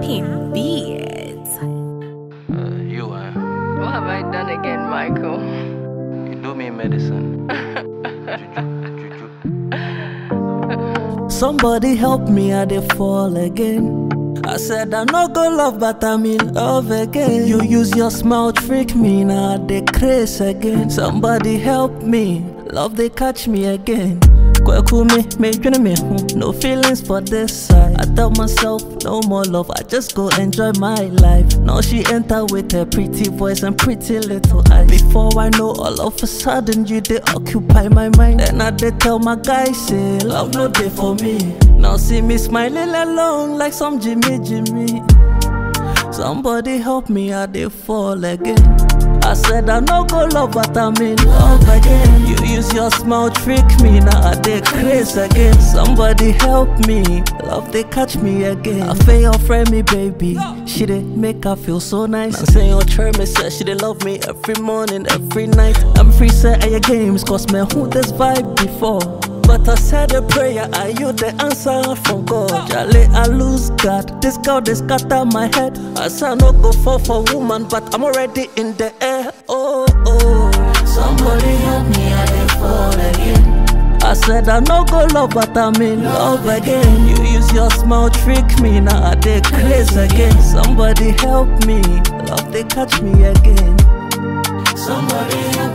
Pimp beats. Uh, you, uh, What have I done again, Michael? you do me medicine. Juju, juju. Somebody help me, I dey fall again. I said I no go love, but I'm in love again. You use your smile trick me, now I dey craze again. Somebody help me, love they catch me again. Kweku me, me dwene me ho, no feelings for this side. I tell myself no more love, I just go enjoy my life. Now she enter with her pretty voice and pretty little eyes. Before I know, all of a sudden you they occupy my mind. Then I dey tell my guy say love no day for me. Now see me smiling alone like some Jimmy Jimmy. Somebody help me, I dey fall again. I said I no go love, but I'm in love again. You use your smile trick me, now I dey craze again. Somebody help me, love they catch me again. I feel your friend me, baby. She dey make her feel so nice. I say your charm me say she dey love me every morning, every night. I'm free set at your games, cause me who this vibe before. But I said a prayer, are you the answer from God? Jale, I lose God. This girl, they scatter my head. I say I no go fall for woman, but I'm already in the air. Oh, oh. Somebody help me, I dey fall again. I said I no go love, but I'm in love again. You use your smile trick me, now I dey craze again. Somebody help me, love they catch me again. Somebody help